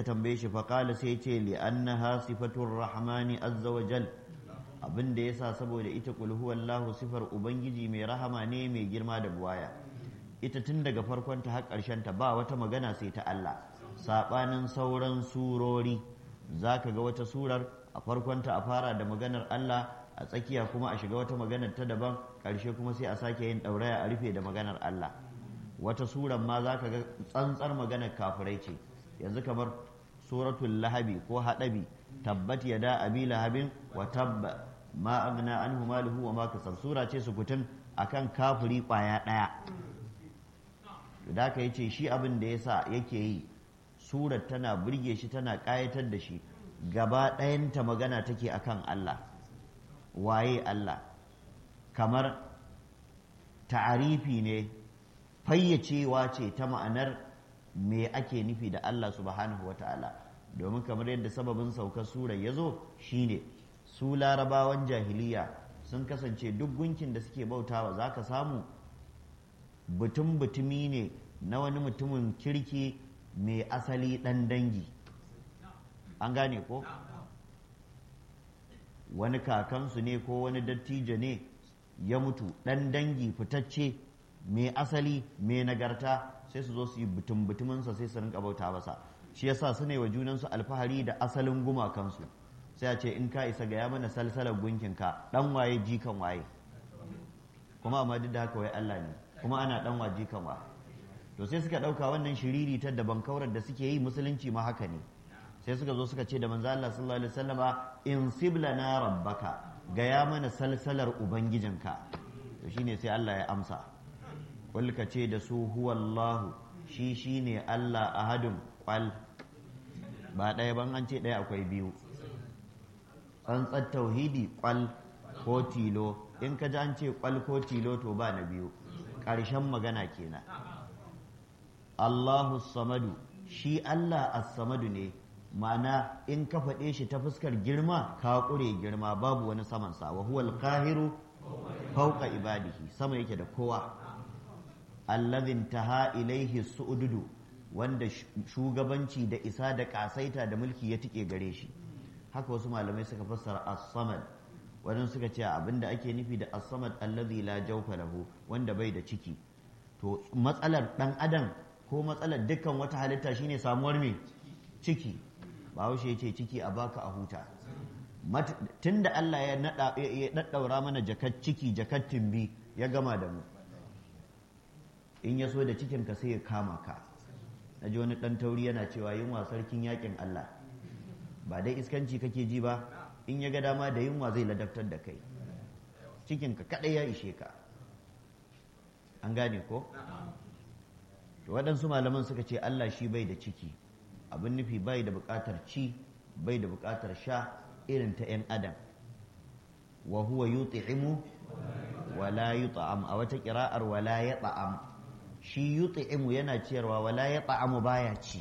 tambaye shi faƙala sai ce li'annaha sifatur rahmani azza wa jal abin da yasa saboda ita qul huwallahu sifar ubangiji mai rahama ne mai girma da buwaya ita tun daga farkon ta har ƙarshen ta ba wata magana sai ta Allah sabanin sauran surori zaka ga wata surar a farkon ta a fara da maganar Allah a tsakiya kuma a shiga wata maganar ta daban ƙarshe kuma sai a sake yin ɗauraya a rufe da maganar Allah wata surar ma zaka ga tsantsar maganar kafirai ce yanzu kamar suratul lahabi ko haɗabi tabbat yada abi lahabin wa tabba ma agna anhu maluhu wa ma kasab sura ce su kutun akan kafiri kwaya ɗaya da ka yace shi abin da yasa yake yi surar tana burge shi tana ƙayatar da shi gaba ɗayanta magana take akan Allah waye Allah kamar ta'arifi ne fayyacewa ce ta ma'anar me ake nufi da Allah subhanahu wata'ala domin kamar yadda sababin saukar surar ya zo shine su larabawan jahiliya sun kasance duk gunkin da suke bautawa za ka samu butun butumi ne na wani mutumin kirki mai asali ɗan dangi an gane ko wani kakansu ne ko wani dattijo ne ya mutu ɗan dangi fitacce mai asali mai nagarta sai su zo su yi butun butuminsa sai su rinka bauta masa shi yasa su ne wa junansu alfahari da asalin gumakansu sai a ce in ka isa ga ya mana salsalar gunkinka dan waye jikan waye kuma amma duk da haka wai Allah ne kuma ana dan wa jikan wa to sai suka dauka wannan shiriri ta daban kaurar da suke yi musulunci ma haka ne sai suka zo suka ce da manzo Allah sallallahu alaihi wasallama in siblana rabbaka ga ya mana salsalar ubangijinka to shine sai Allah ya amsa ka ce da su huwallahu shi shi ne Allah ahadun kwal ba ɗaya ban an ce ɗaya akwai biyu tsantsar tauhidi kwal ko tilo in ka ji an ce kwal ko tilo to ba na biyu ƙarshen magana kenan Allahu samadu shi Allah as-samadu ne ma'ana in ka faɗe shi ta fuskar girma ka ƙure girma babu wani samansa wa huwal qahiru fawqa ibadihi sama yake da kowa allazin taha ilaihi su'ududu wanda shugabanci da isa da kasaita da mulki ya tike gare shi haka wasu malamai suka fassara as-samad wadan suka ce abinda ake nufi da as-samad allazi la jawfa lahu wanda bai da ciki to matsalar dan adam ko matsalar dukkan wata halitta shine samuwar me ciki bahaushe ya ce ciki a baka a huta tunda Allah ya daddaura mana jakat ciki jakat timbi ya gama da mu in ya so da cikinka sai ya kama ka na ji wani ɗan tauri yana cewa yunwa sarkin yakin Allah ba dai iskanci kake ji ba in ya ga dama da yunwa zai ladabtar da kai cikinka kaɗai ya ishe ka an gane ko waɗansu malaman suka ce Allah shi bai da ciki abin nufi bai da buƙatar ci bai da buƙatar sha irin ta 'yan adam wa huwa yuti'imu wala yut'am a wata ƙira'ar wala ya ta'am shi yut'imu yana ciyarwa wala ya ta'amu baya ci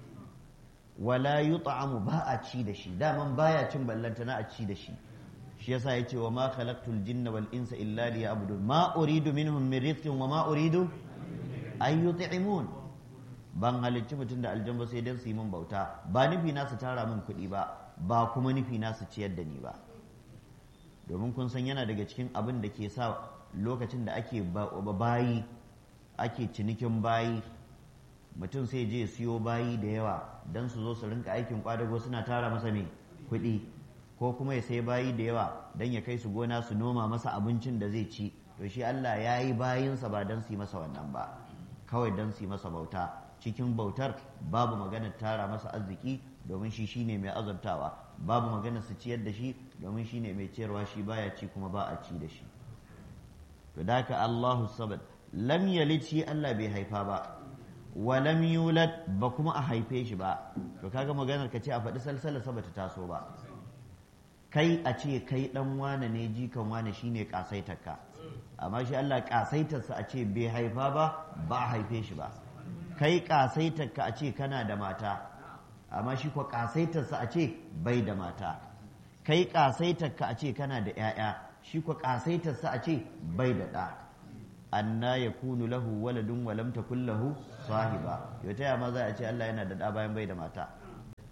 wala yut'amu ba a ci da shi daman baya cin ballanta na a ci da shi shi yasa yace wa ma khalaqtul jinna wal insa illa liya'budun ma uridu minhum min rizqin wa ma uridu ay yut'imun ban halicci mutum da aljan sai dan su yi min bauta ba nufi na su tara min kuɗi ba ba kuma nufi na su ciyar da ni ba domin kun san yana daga cikin abin da ke sa lokacin da ake bayi ake cinikin bayi mutum sai je siyo bayi da yawa don su zo su rinka aikin kwadago suna tara masa mai kuɗi ko kuma ya sai bayi da yawa don ya kai su gona su noma masa abincin da zai ci to shi Allah ya yi bayinsa ba don su yi masa wannan ba kawai don su yi masa bauta cikin bautar babu maganar tara masa arziki domin shi shine mai azabtawa babu maganar su ciyar da shi domin shine mai ciyarwa shi baya ci kuma ba a ci da shi to da haka Allahu sabad lam yalid shi Allah bai haifa ba wa lam yulad ba kuma a haife shi ba to kaga maganar ka ce a faɗi salsala sa bata taso ba kai a ce kai dan wane ne jikan wane shine kasaitarka amma shi Allah kasaitarsa a ce bai haifa ba ba a haife shi ba kai kasaitarka a ce kana da mata amma shi kuwa kasaitarsa a ce bai da mata kai kasaitarka a ce kana da 'ya'ya shi kuwa kasaitarsa a ce bai da ɗa anna ya kunu lahu waladun wa lam takun lahu sahiba yau ta ma za a ce Allah yana da ɗa bayan bai da mata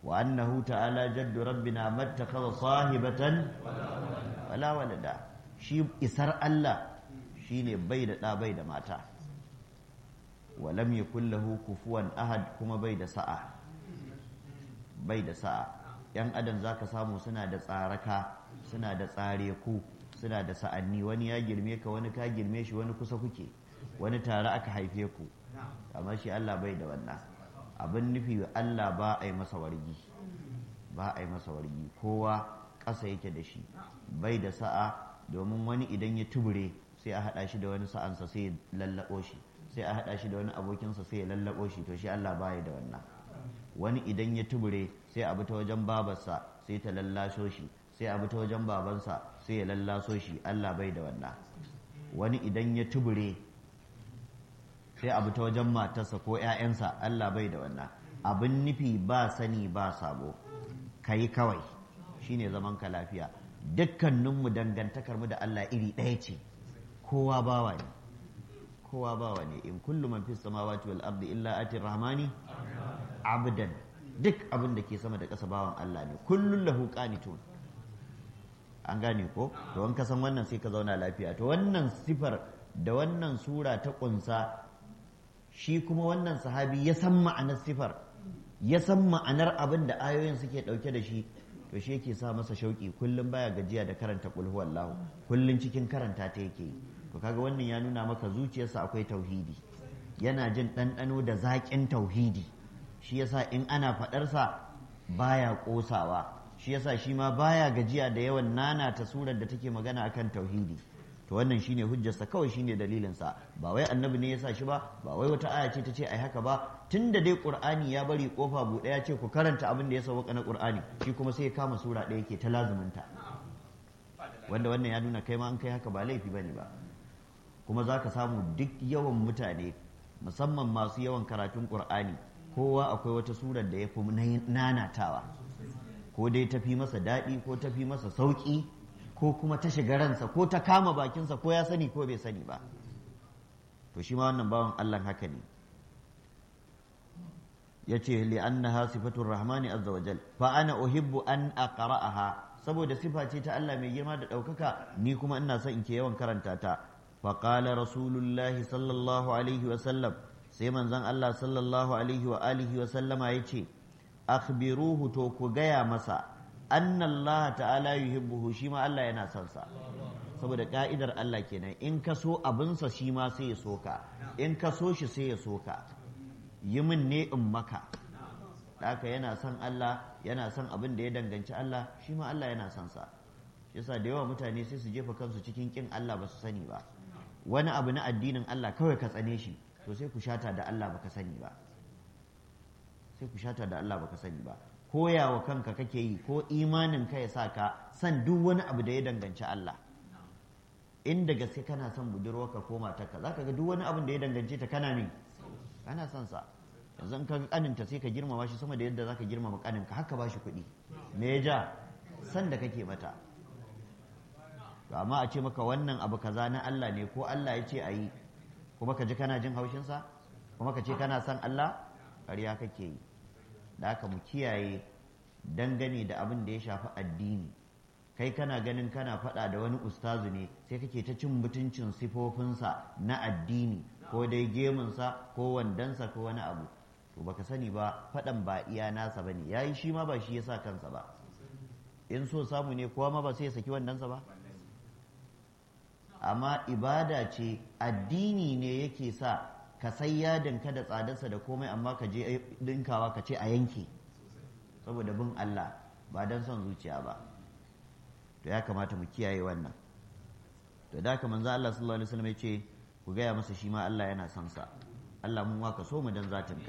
wa annahu ta'ala jaddu rabbina mattakhadha sahibatan wala walada shi isar Allah shine bai da ɗa bai da mata walam yakul lahu kufuwan ahad kuma bai da sa'a bai da sa'a yan adam zaka samu suna da tsaraka suna da tsare ku suna da sa'anni wani ya girme ka wani ka girme shi wani kusa kuke wani tare aka haife ku amma shi Allah bai da wannan abin nufi Allah ba a yi masa wargi ba a yi masa wargi kowa ƙasa yake da shi bai da sa'a domin wani idan ya tubure sai a haɗa shi da wani sa'ansa sai ya lallaɓo shi sai a haɗa shi da wani abokinsa sai ya lallaɓo shi to shi Allah baya da wannan wani idan ya tubure sai a bi ta wajen babarsa sai ta lallasho shi sai a bi ta wajen babansa sai ya lallaso shi Allah bai da wannan wani idan ya tubure sai a bi ta wajen matarsa ko 'ya'yansa Allah bai da wannan abin nufi ba sani ba sabo kai kawai shine zaman ka lafiya dukkaninmu dangantakar mu da Allah iri ɗaya ce kowa bawa ne kowa bawa ne in kullu man fis samawati wal ardi illa ati rahmani abdan duk abin da ke sama da ƙasa bawan Allah ne kullun lahu qanitun an gane ko to in ka san wannan sai ka zauna lafiya to wannan sifar da wannan sura ta kunsa shi kuma wannan sahabi ya san ma'anar sifar ya san ma'anar abin da ayoyin suke ɗauke da shi to shi yake sa masa shauki kullum baya gajiya da karanta qul huwallahu kullum cikin karanta ta yake to kaga wannan ya nuna maka zuciyarsa akwai tauhidi yana jin ɗanɗano da zaƙin tauhidi shi yasa in ana faɗarsa baya ƙosawa shi yasa shi ma baya gajiya da yawan nana ta surar da take magana akan tauhidi to wannan shine hujjarsa kawai shine dalilinsa ba wai annabi ne ya sa shi ba ba wai wata aya ce ta ce ai haka ba tunda dai qur'ani ya bari kofa buɗe ya ce ku karanta abin da ya sauka na qur'ani shi kuma sai ya kama sura ɗaya ke ta lazuminta wanda wannan ya nuna kai ma an kai haka ba laifi bane ba kuma za ka samu duk yawan mutane musamman masu yawan karatun qur'ani kowa akwai wata surar da ya fi nanatawa ko dai tafi masa daɗi ko tafi masa sauƙi ko kuma ta shiga ransa ko ta kama bakinsa ko ya sani ko bai sani ba to shi ma wannan bawan Allah haka ne ya ce li'annaha sifatur rahmani azza wa jal fa ana uhibbu an aqra'aha saboda sifa ce ta Allah mai girma da ɗaukaka ni kuma ina son in ke yawan karanta ta fa qala rasulullahi sallallahu alaihi wa sallam sai manzon Allah sallallahu alaihi wa alihi wa sallama yace akhbiruhu to ku gaya masa anna Allah ta'ala yuhibbuhu shi ma Allah yana son sa saboda ka'idar Allah kenan in ka so abinsa shi ma sai ya soka in ka so shi sai ya soka yi min ne in maka haka yana son Allah yana son abin da ya danganci Allah shi ma Allah yana son sa yasa da yawa mutane sai su jefa kansu cikin kin Allah ba su sani ba wani abu na addinin Allah kawai ka tsane shi to sai ku shata da Allah baka sani ba sai ku shata da Allah baka sani ba koyawa kanka kake yi ko imanin ka ya sa ka san duk wani abu da ya danganci Allah inda gaske kana son budurwarka ko matarka zaka ga duk wani abin da ya dangance ta kana ne kana son sa yanzu ka ga kaninta sai ka girmama shi sama da yadda zaka girmama kaninka haka ba shi kuɗi me ya ja san da kake mata to amma a ce maka wannan abu kaza na Allah ne ko Allah ya ce a yi kuma ka ji kana jin haushinsa kuma ka ce kana son Allah ƙarya kake yi da haka mu kiyaye dangane da abin da ya shafi addini kai kana ganin kana faɗa da wani ustazu ne sai kake ta cin mutuncin sifofinsa na addini ko dai gemunsa ko wandansa ko wani abu to baka sani ba faɗan ba iya nasa bane yayi shi ma ba shi ya sa kansa ba in so samu ne kowa ma ba sai ya saki wandansa ba amma ibada ce addini ne yake sa ka sai yadinka da tsadarsa da komai amma ka je dinkawa ka ce a yanke saboda bin Allah ba don son zuciya ba to ya kamata mu kiyaye wannan to da haka manzo Allah sallallahu alaihi wasallam ya ce ku gaya masa shi ma Allah yana son sa Allah mun waka so mu dan zatinka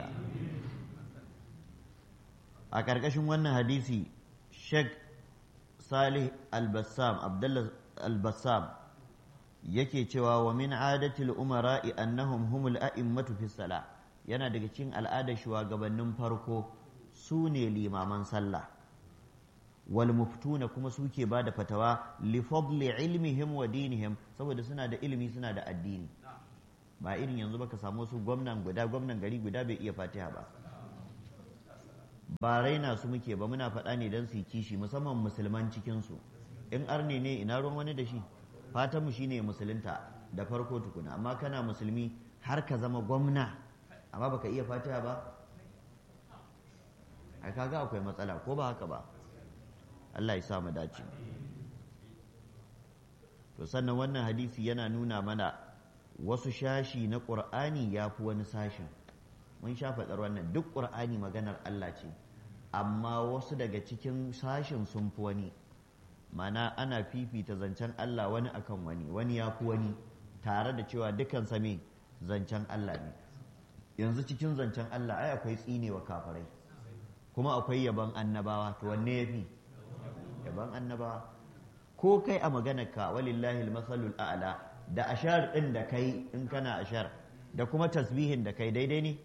a ƙarƙashin wannan hadisi Sheikh Salih Al-Bassam Abdullah Al-Bassam yake cewa wa min adatil umara'i annahum humul a'immatu fi salah yana daga cikin al'adar shugabannin farko su ne limaman sallah wal muftuna kuma suke ba da fatawa li fadli ilmihim wa dinihim saboda suna da ilimi suna da addini ba irin yanzu baka samu su gwamnan guda gwamnan gari guda bai iya fatiha ba ba raina su muke ba muna faɗa ne don su yi kishi musamman musulman cikinsu in arne ne ina ruwan wani da shi fatanmu shine musulunta da farko tukuna amma kana musulmi har ka zama gwamna amma baka iya fatiha ba ai kaga akwai matsala ko ba haka ba Allah ya sa mu dace to sannan wannan hadisi yana nuna mana wasu shashi na ƙur'ani ya fi wani sashin mun sha faɗar wannan duk ƙur'ani maganar Allah ce amma wasu daga cikin sashin sun fi wani mana ana fifita zancen Allah wani akan wani wani ya fi wani tare da cewa dukan same zancen Allah ne yanzu cikin zancen Allah ai akwai tsinewa kafirai kuma akwai yaban annabawa to wanne ya fi yaban annabawa ko kai a maganarka walillahi almasalul a'la da ashar din da kai in kana ashar da kuma tasbihin da kai daidai ne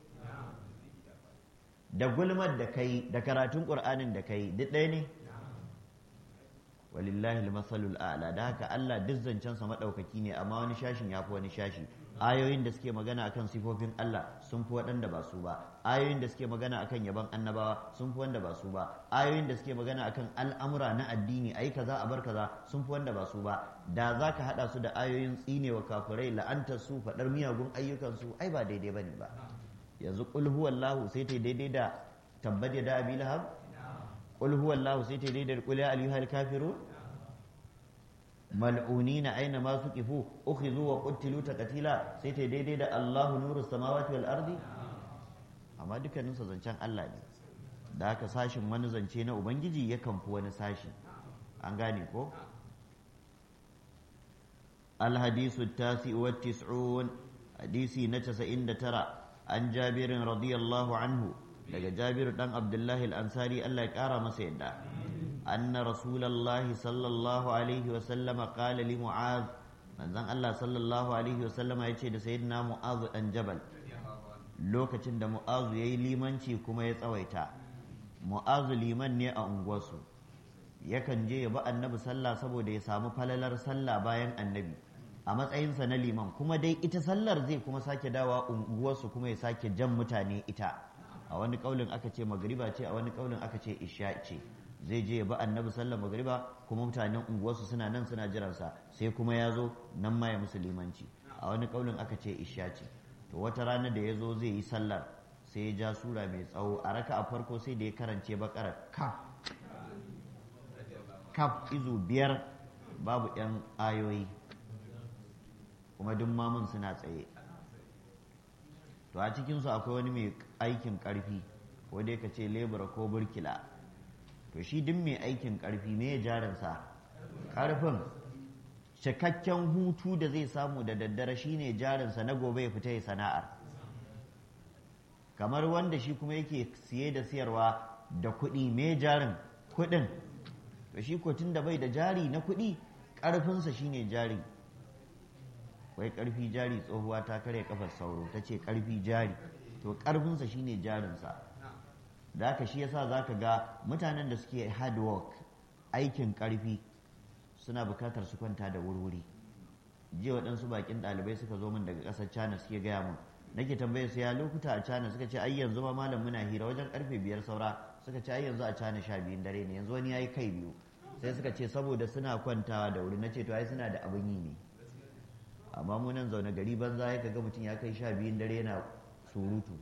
da gulmar da kai da karatun qur'anin da kai duk ɗaya ne walillahi almasalul a'la da haka Allah duk zancen sa madaukaki ne amma wani shashin yafi wani shashi ayoyin da suke magana akan sifofin Allah sun fi waɗanda ba su ba ayoyin da suke magana akan yaban annabawa sun fi wanda ba su ba ayoyin da suke magana akan al'amura na addini ayi kaza a bar kaza sun fi wanda ba su ba da za ka haɗa su da ayoyin tsinewa kafirai la'antar su faɗar miyagun ayyukan su ai ba daidai bane ba yanzu qul huwallahu sai ta daidai da tabbat da abi lahab qul huwallahu sai ta daidai da qul ya ayyuhal kafirun mal'unina aina ma suqifu ukhidhu wa qutilu taqtila sai ta daidai da Allahu nuru samawati wal ardi amma dukkanin sa zancen Allah ne da haka sashin wani zance na ubangiji yakan fi wani sashi an gane ko الحديث التاسع والتسعون حديثي نتس إن ترى عن جابر رضي الله عنه لقى جابر بن عبد الله الأنصاري ألا كار مسيدا أن رسول الله صلى الله عليه وسلم قال لمعاذ من زن الله صلى الله عليه وسلم يتشهد سيدنا معاذ أن جبل lokacin da mu'azu ya yi limanci kuma ya tsawaita mu'azu liman ne a unguwarsu yakan je ya bi annabi sallah saboda ya samu falalar sallah bayan annabi a matsayinsa na liman kuma dai ita sallar zai kuma sake dawa unguwarsu kuma ya sake jan mutane ita a wani kaulin aka ce magriba ce a wani kaulin aka ce isha ce zai je ya bi annabi sallar magriba kuma mutanen unguwarsu suna nan suna jiransa sai kuma ya zo nan ma ya musu limanci a wani kaulin aka ce isha ce to wata rana da ya zo zai yi sallar sai ya ja sura mai tsawo a raka a farko sai da ya karance bakara kaf kaf izu biyar babu yan ayoyi kuma duk mamun suna tsaye to a cikinsu akwai wani mai aikin karfi ko dai ka ce lebura ko burkila to shi duk mai aikin karfi me ya jarinsa karfin cikakken hutu da zai samu da daddare shine jarinsa na gobe ya fita ya sana'ar kamar wanda shi kuma yake siye da siyarwa da kuɗi me jarin kuɗin to shi ko da bai da jari na kuɗi ƙarfinsa shine jari wai ƙarfi jari tsohuwa ta kare kafar sauro ta ce ƙarfi jari to ƙarfinsa shine jarinsa da haka shi yasa za ka ga mutanen da suke hard work aikin ƙarfi suna bukatar su kwanta da wurwuri jiya waɗansu bakin ɗalibai suka zo min daga ƙasar china suke gaya mun nake tambayar su ya lokuta a china suka ce ai yanzu ma malam muna hira wajen karfe biyar saura suka ce ai yanzu a china sha biyun dare ne yanzu wani ya yi kai biyu sai suka ce saboda suna kwantawa da wuri na ce to ai suna da abin yi ne amma mu nan zaune gari banza ya ga mutum ya kai sha biyun dare yana surutu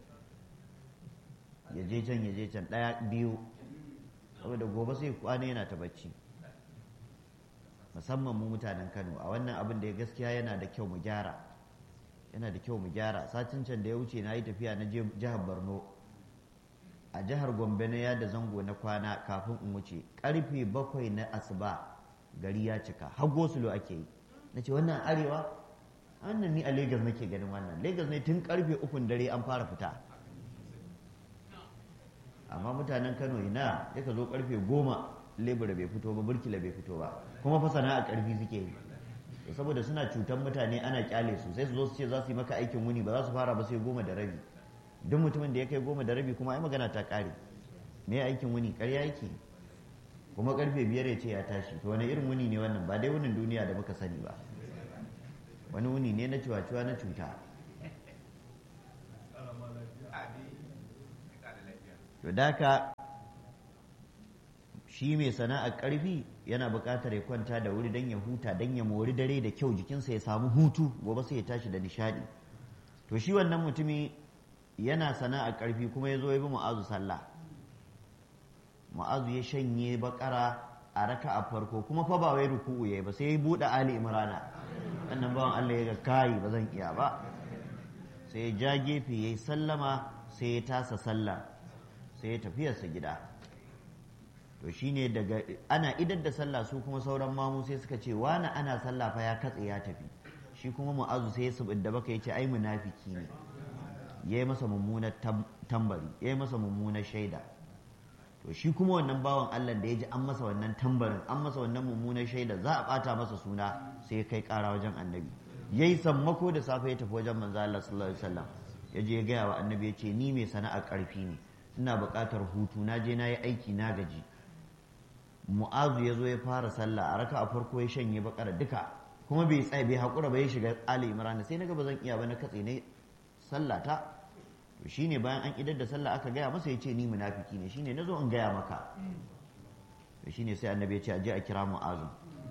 ya je can ya je can ɗaya biyu saboda gobe sai kwana yana ta bacci musamman mu mutanen kano a wannan abin da ya gaskiya yana da kyau mu gyara yana da kyau mu gyara satin can da ya wuce na yi tafiya na jihar borno a jihar gombe na yada zango na kwana kafin in wuce karfe bakwai na asuba gari ya cika har gosulo ake yi na ce wannan arewa wannan ni a Legas nake ganin wannan Legas ne tun karfe ukun dare an fara fita amma mutanen kano ina ya ka zo karfe goma lebura bai fito ba burkila bai fito ba kuma fa sana'a karfi suke yi saboda suna cutan mutane ana kyale su sai su zo su ce za su yi maka aikin wuni ba za su fara ba sai goma da rabi duk mutumin da ya kai goma da rabi kuma ai magana ta kare me aikin wuni karya yake kuma karfe biyar ya ce ya tashi to wani irin wuni ne wannan ba dai wunin duniya da muka sani ba wani wuni ne na ciwa-ciwa na cuta to daka shi mai sana'ar ƙarfi yana buƙatar ya kwanta da wuri don ya huta don ya mori dare da kyau jikinsa ya samu hutu gobe sai ya tashi da nishaɗi to shi wannan mutumi yana sana'ar ƙarfi kuma ya zo ya bi mu'azu sallah mu'azu ya shanye bakara a raka a farko kuma fa ba wai ruku'u yayi ba sai ya buɗe ali imrana wannan bawan Allah ya ga kai ba zan iya ba sai ya ja gefe yayi sallama sai ya tasa sallah sai ya tafiyarsa gida to shine daga ana idar da sallah su kuma sauran mamu sai suka ce wani ana sallah fa ya katse ya tafi shi kuma mu'azu sai ya subidda baka yace ai munafiki ne yayi masa mummunar tambari yayi masa mummunar shaida to shi kuma wannan bawan Allah da ya ji an masa wannan tambarin an masa wannan mummunar shaida za a bata masa suna sai ya kai kara wajen annabi yayi sammako da safe ya tafi wajen manzo Allah sallallahu alaihi wasallam ya je ya gaya wa annabi ya ce ni mai sana'ar karfi ne ina buƙatar hutu na je na yi aiki na gaji mu'azu ya zo ya fara sallah a raka a farko ya shanye bakara duka kuma bai tsaye bai haƙura ba ya shiga ali imran sai na ga ba zan iya ba na katse ne sallah ta to shine bayan an idar da sallah aka gaya masa ya ce ni munafiki ne shine nazo in gaya maka to shine sai annabi ya ce aje a kira mu'azu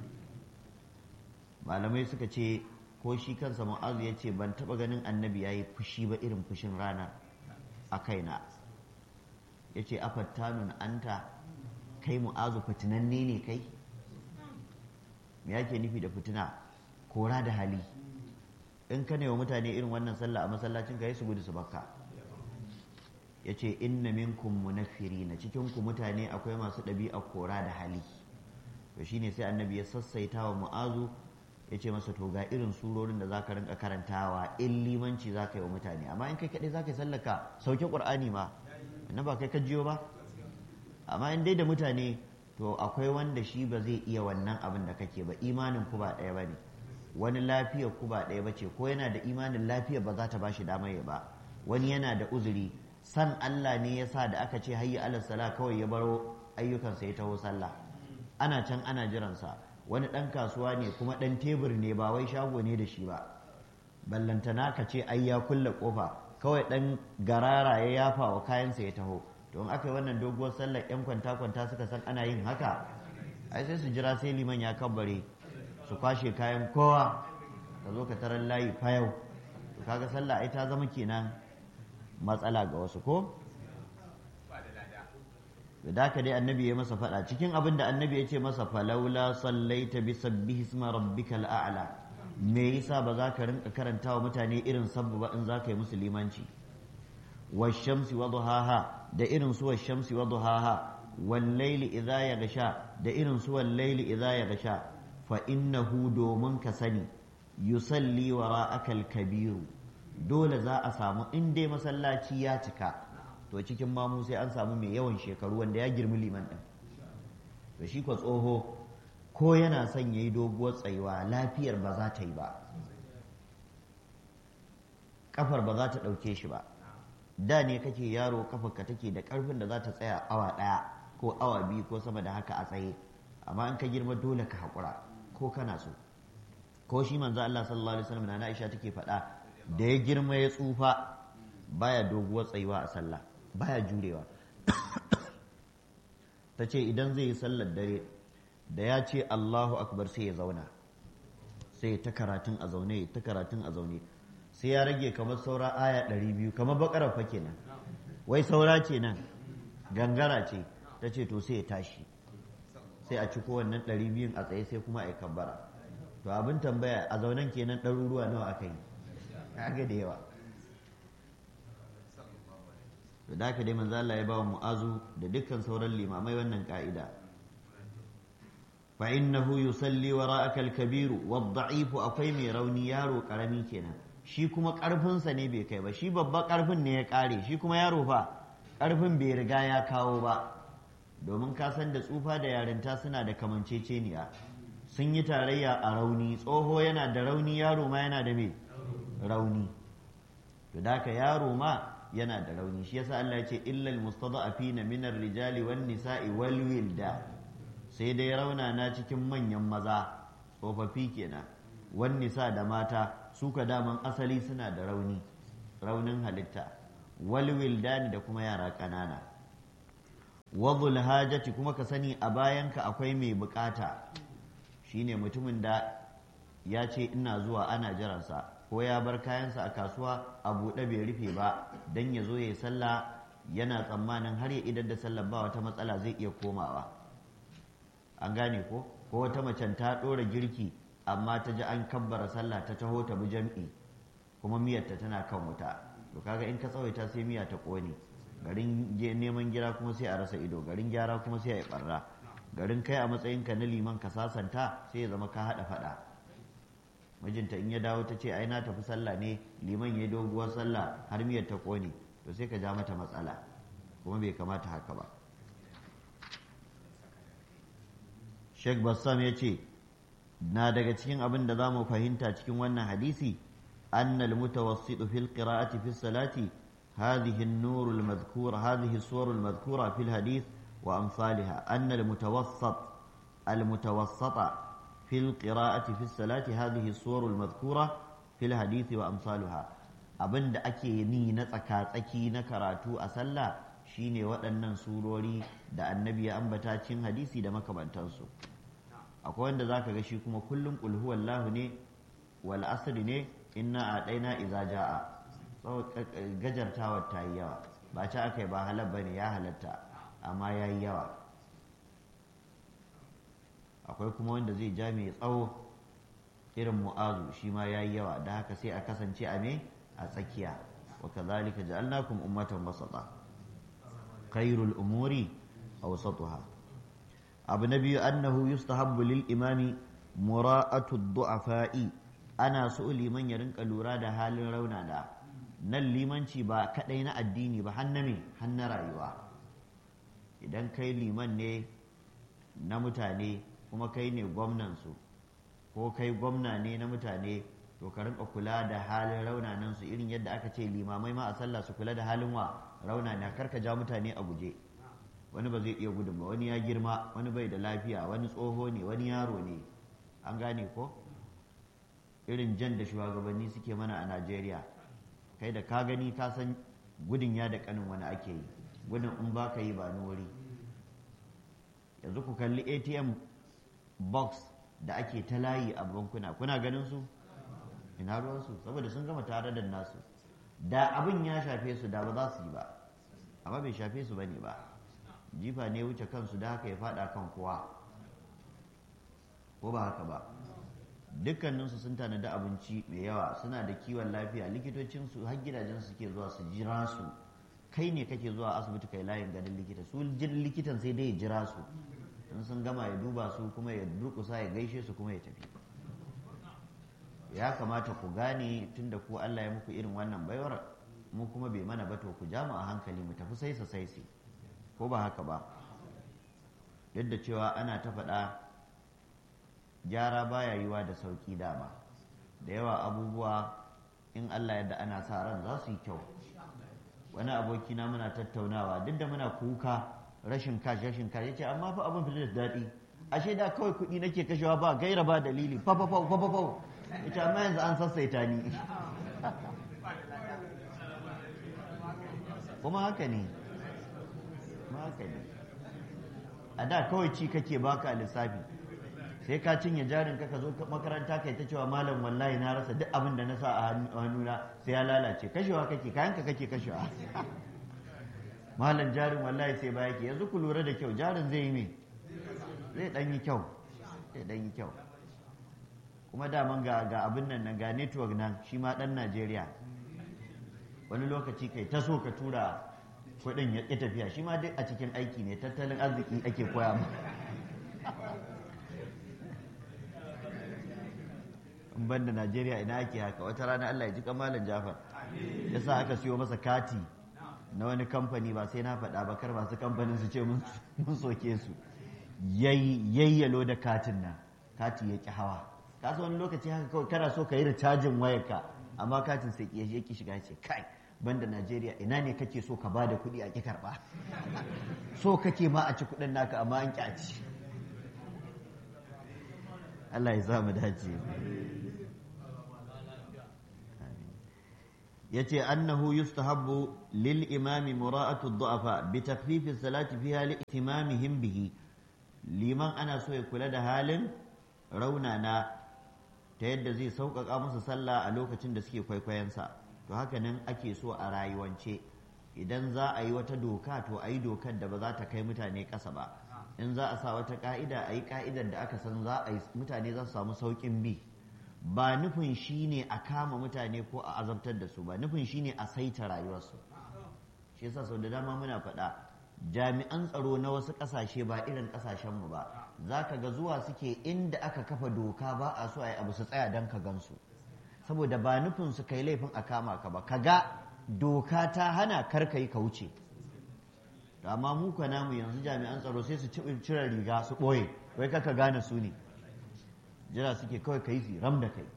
malamai suka ce ko shi kansa mu'azu ya ce ban taba ganin annabi yayi fushi ba irin fushin rana a kaina ya ce afattanun anta kai mu'azu fitinanne ne kai me yake nufi da fitina kora da hali in ka ne wa mutane irin wannan sallah a masallacin ka yi su gudu su bakka ya ce inna minkum munafiri na cikin ku mutane akwai masu ɗabi'a kora da hali to shine sai annabi ya sassaita wa mu'azu ya ce masa to ga irin surorin da zaka rinka karantawa in limanci zaka yi wa mutane amma in kai kaɗai zaka yi sallaka sauke ƙur'ani ma na ba kai ka jiyo ba amma in dai da mutane to akwai wanda shi ba zai iya wannan abin da kake ba imanin ku ba ɗaya ba ne wani lafiyar ku ba ɗaya ba ce ko yana da imanin lafiyar ba za ta ba shi damar ya ba wani yana da uzuri san Allah ne ya sa da aka ce hayyi alal sala kawai ya baro ayyukansa ya taho sallah ana can ana jiransa wani ɗan kasuwa ne kuma ɗan tebur ne ba wai shago ne da shi ba ballantana ka ce ai ya kulle kofa kawai ɗan garara ya yafa wa kayansa ya taho to in aka yi wannan doguwar sallar yan kwanta-kwanta suka san ana yin haka ai sai su jira sai liman ya kabbare su kwashe kayan kowa ka zo ka tarar layi fayau to kaga sallah ai ta zama kenan matsala ga wasu ko da haka dai annabi ya masa faɗa cikin abin da annabi ya ce masa falaula sallaita bi sabbihi isma rabbikal a'la me yasa ba za ka rinka karanta wa mutane irin sabbu ba in za ka yi musulmanci washamsi wa duhaha da irin su washamsi wa duhaha wal layli idza yaghsha da irin su wal layli idza yaghsha fa innahu domin ka sani yusalli wara'aka al kabiru dole za a samu in dai masallaci ya cika to cikin mamu sai an samu mai yawan shekaru wanda ya girmi liman din to shi ko tsoho ko yana son yayi doguwar tsayuwa lafiyar ba za ta yi ba kafar ba za ta ɗauke shi ba da ne kake yaro kafarka take da karfin da za ta tsaya awa ɗaya ko awa biyu ko sama da haka a tsaye amma in ka girma dole ka haƙura ko kana so ko shi manzo Allah sallallahu alaihi wasallam na Aisha take faɗa da ya girma ya tsufa baya doguwar tsayuwa a sallah baya jurewa ta ce idan zai yi sallar dare da ya ce Allahu akbar sai ya zauna sai ta karatun a zaune ta karatun a zaune sai ya rage kamar saura aya ɗari biyu kamar bakarar fa kenan wai saura ce nan gangara ce ta ce to sai ya tashi sai a ciko wannan ɗari biyun a tsaye sai kuma a yi kabbara to abin tambaya a zaunen kenan ɗaruruwa nawa aka yi kaga da yawa to da dai manzo Allah ya ba wa mu'azu da dukkan sauran limamai wannan ka'ida fa innahu yusalli wara'aka al-kabiru wad-da'ifu akwai mai rauni yaro karami kenan shi kuma ƙarfinsa ne bai kai ba shi babba ƙarfin ne ya ƙare shi kuma yaro fa ƙarfin bai riga ya kawo ba domin ka san da tsufa da yarinta suna da kamanceceniya sun yi tarayya a rauni tsoho yana da rauni yaro ma yana da me rauni to da ka yaro ma yana da rauni shi yasa Allah ya ce illal mustada'afina min ar-rijali wan nisa'i wal wilda sai dai rauna na cikin manyan maza tsofaffi kenan wan nisa da mata suka daman asali suna da rauni raunin halitta wal wildani da kuma yara ƙanana wadhul hajati kuma ka sani a bayanka akwai mai bukata shine mutumin da ya ce ina zuwa ana jiransa ko ya bar kayansa a kasuwa a buɗe bai rufe ba don ya zo ya yi sallah yana tsammanin har ya idar da sallah ba wata matsala zai iya komawa an gane ko ko wata macen ta ɗora girki amma ta ji an kabbara sallah ta taho ta bi jam'i kuma miyarta tana kan wuta to kaga in ka tsawaita sai miya ta ƙone garin neman gira kuma sai a rasa ido garin gyara kuma sai a yi ɓarra garin kai a matsayinka na liman ka sasanta sai ya zama ka haɗa faɗa mijinta in ya dawo ta ce ai na tafi sallah ne liman ya doguwar sallah har miyar ta ƙone to sai ka ja mata matsala kuma bai kamata haka ba Sheikh Bassam ya ce na daga cikin abin da za mu fahimta cikin wannan hadisi annal mutawassitu fil qira'ati fi salati هذه النور المذكورة هذه الصور المذكورة في الحديث وأمثالها أن المتوسط المتوسطة في القراءة في الصلاة هذه الصور المذكورة في الحديث وأمثالها abin da ake ni na tsaka-tsaki na karatu a sallah shine waɗannan surori da annabi ya ambata cin hadisi da makamantansu akwai wanda zaka ga shi kuma kullum qul huwallahu ne wal asri ne inna adaina iza jaa gajartawar ta yi yawa ba ci aka yi ba halar ba ne ya halatta amma ya yi yawa akwai kuma wanda zai ja mai tsawo irin mu'azu shi ma ya yi yawa da haka sai a kasance a me a tsakiya wa kazalika ja'alnakum ummatan wasata khairul umuri awsatuha abu na biyu annahu yustahabbu lil imami mura'atu du'afa'i ana so liman ya rinka lura da halin raunana nan limanci ba kadai na addini ba har na me har na rayuwa idan kai liman ne na mutane kuma kai ne gwamnansu ko kai gwamna ne na mutane to ka rinka kula da halin raunanan su irin yadda aka ce limamai ma a sallah su kula da halin wa raunana kar ka ja mutane a guje wani ba zai iya gudun ba wani ya girma wani bai da lafiya wani tsoho ne wani yaro ne an gane ko irin jan da shugabanni suke mana a najeriya kai da ka gani ka san gudun ya da kanin wani ake yi gudun in ba ka yi ba wuri yanzu ku kalli atm box da ake ta layi a bankuna kuna ganin su ina ruwansu saboda sun gama tare da nasu da abin ya shafe su da ba za su yi ba amma bai shafe su bane ba jifa ne wuce kansu da haka ya fada kan kowa ko ba haka ba dukkaninsu sun tanadi abinci mai yawa suna da kiwon lafiya likitocinsu har gidajensu suke zuwa su jira su kai ne kake zuwa asibiti kai layin ganin likita su likitan sai dai ya jira su in sun gama ya duba su kuma ya durkusa ya gaishe su kuma ya tafi ya kamata ku gane tunda ku Allah ya muku irin wannan baiwar mu kuma bai mana ba to ku ja mu a hankali mu tafi saisa saisi ko ba haka ba duk da cewa ana ta faɗa gyara baya yiwa da sauki dama da yawa abubuwa in Allah yadda ana sa ran za su yi kyau wani abokina muna tattaunawa duk da muna kuka rashin kash rashin kash yace amma fa abin fitar da daɗi ashe da kawai kuɗi nake kashewa ba gaira ba dalili fa fa fa fa fa yace amma yanzu an sassaita ni kuma haka ne kuma haka ne a da kawai ci kake baka lissafi sai ka cinye jarin ka zo makaranta kai ta cewa malam wallahi na rasa duk abin da na sa a hannuna sai ya lalace kashewa kake kayanka kake kashewa malam jarin wallahi sai baya ke yanzu ku lura da kyau jarin zai yi me zai dan yi kyau zai dan yi kyau kuma daman ga ga abin nan ga network nan shi ma dan Najeriya wani lokaci kai ta so ka tura kuɗin ya ƙi tafiya shi ma duk a cikin aiki ne tattalin arziki ake koya mu in ban da Najeriya ina ake haka wata rana Allah ya ji kamalan Jafar ya sa aka siyo masa kati na wani kamfani ba sai na faɗa ba kar masu kamfanin su ce mun soke su yayyalo da katin nan kati ya ƙi hawa ka wani lokaci haka kawai kana so ka yi recharging wayarka amma katin sai ya ƙi shiga ce kai banda Najeriya ina ne kake so ka bada kuɗi a ƙi karɓa so kake ma a ci kuɗin naka amma an ƙi a ci Allah ya sa mu dace yace annahu yustahabbu lil imami mura'atu du'afa bi takhfifi salati fiha li ihtimamihim bihi liman ana so ya kula da halin raunana ta yadda zai sauƙaƙa musu sallah a lokacin da suke kwaikwayensa to haka nan ake so a rayuwance idan za a yi wata doka to a yi dokar da ba za ta kai mutane ƙasa ba in za a sa wata ƙa'ida a yi ƙa'idar da aka san za a yi mutane za su samu sauƙin bi ba nufin shi ne a kama mutane ko a azabtar da su ba nufin shi ne a saita rayuwarsu shi yasa sau da dama muna faɗa jami'an tsaro na wasu ƙasashe ba irin ƙasashenmu ba za ka ga zuwa suke inda aka kafa doka ba a so a yi abu su tsaya don ka gansu saboda ba nufin su kai laifin a kama ka ba ka ga doka ta hana kar ka yi ka wuce amma mu ka namu yanzu jami'an tsaro sai su cire riga su ɓoye wai ka gane su ne jira suke kawai ka yi su ram da kai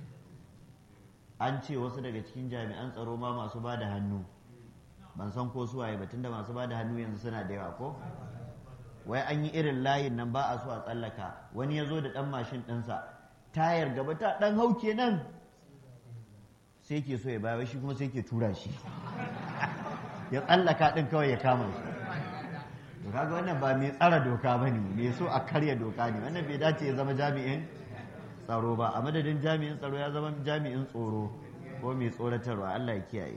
an ce wasu daga cikin jami'an tsaro ma masu ba da hannu ban san ko su waye ba tunda masu ba da hannu yanzu suna da yawa ko wai an yi irin layin nan ba a so a tsallaka wani ya zo da ɗan mashin ɗinsa tayar gaba ta ɗan hau kenan sai ke so ya baya shi kuma sai ke tura shi ya tsallaka ɗin kawai ya kama shi to kaga wannan ba mai tsara doka ba ne mai so a karya doka ne wannan bai dace ya zama jami'in tsaro ba a madadin jami'in tsaro ya zama jami'in tsoro ko mai tsoratarwa Allah ya kiyaye